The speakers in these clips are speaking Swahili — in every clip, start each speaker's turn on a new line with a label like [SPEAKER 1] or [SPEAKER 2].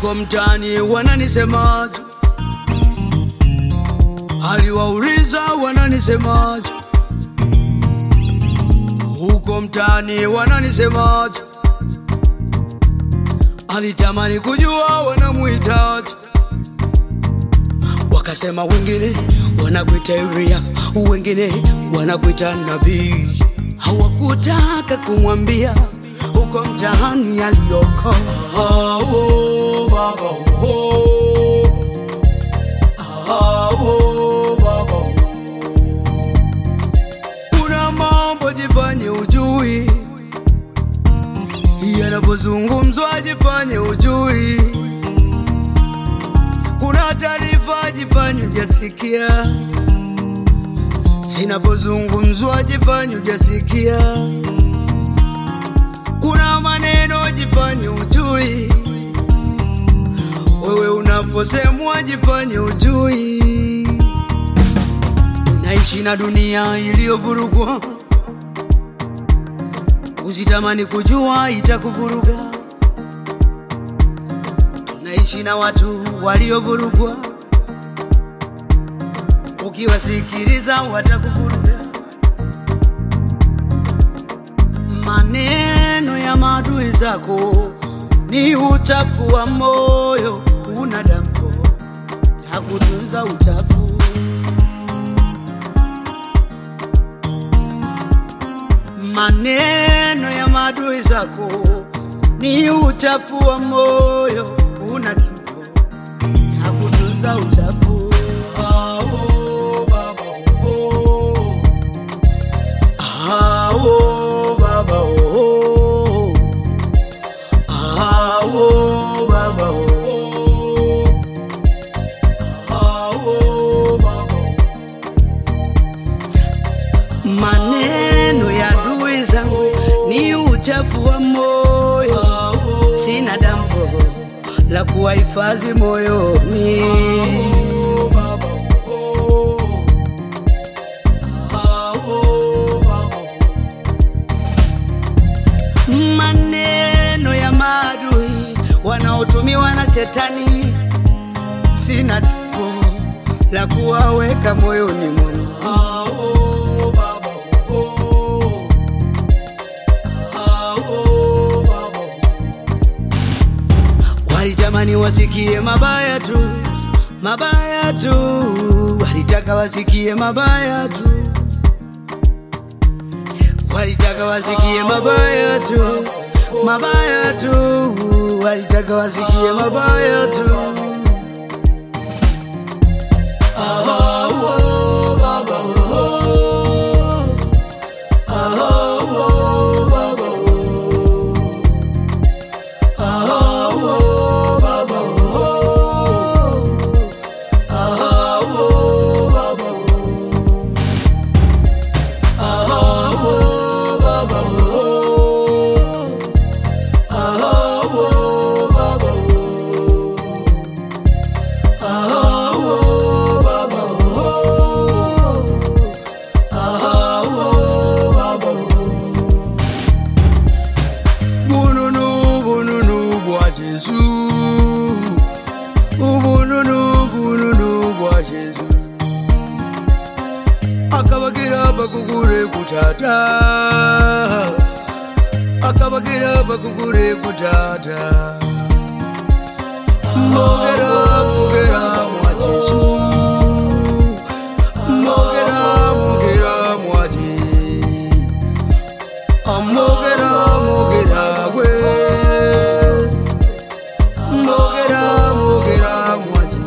[SPEAKER 1] huko mtaani wananisemaje? Aliwauliza wananisemaje? Huko mtaani wananisemaje? Alitamani kujua wanamuhitaji, wakasema wengine wanakuita Elia, wengine wanakuita nabii. Hawakutaka kumwambia huko mtaani aliyoko. Ah, oh, baba, oh. Ah, oh, baba, oh. Kuna mambo jifanye ujui, yanapozungumzwa jifanye ujui. Kuna taarifa jifanye ujasikia, zinapozungumzwa jifanye ujasikia. Kuna maneno jifanye ujui, wewe unaposemwa jifanye ujui. Tunaishi na dunia iliyovurugwa, usitamani kujua itakuvuruga. Tunaishi na watu waliovurugwa, ukiwasikiliza watakuvuruga. Maneno ya maadui zako ni uchafu wa moyo, una dampo la kutunza uchafu. Maneno ya maadui zako ni uchafu wa moyo, una dampo la kutunza uchafu. Ah, oh, baba, oh. Ah, oh, baba, oh. Ah, oh, baba, oh. Ah, oh, baba, oh. Maneno ya adui zangu ni uchafu wa moyo, sina dampo la kuwahifadhi moyoni. Maneno ya maadui wanaotumiwa na shetani, sina dampo la kuwaweka moyoni mwangu. Walitamani wasikie mabaya tu, mabaya tu, walitaka wasikie mabaya tu, walitaka wasikie mabaya tu, mabaya tu, walitaka wasikie mabaya tu. Ah, oh, baba, oh. Ah, oh, baba, oh. Ah, oh, baba, oh. Ah, oh, baba, oh. Ah, oh, baba, oh. Ah, oh, baba, oh. Ah, oh, baba, oh. Ah, oh, baba, oh. Bununu, bununu bwa Jesu. Ubununu, bununu bwa Jesu. Akabagira bakugure kutata. Akabagira bakugure kutata. Mogera, mogera mwa Jesu. Mogera, mogera mwa Jesu. Mogera, mogera we. Mogera, mogera mwaji.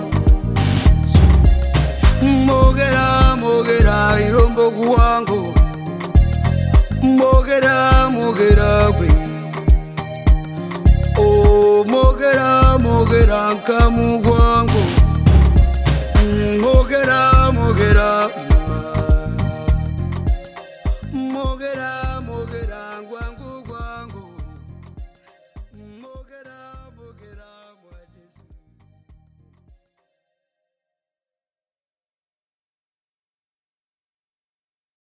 [SPEAKER 1] Mogera, mogera irombo guwango. Mogera, mogera we. Oh, mogera, mogera nkamugwa.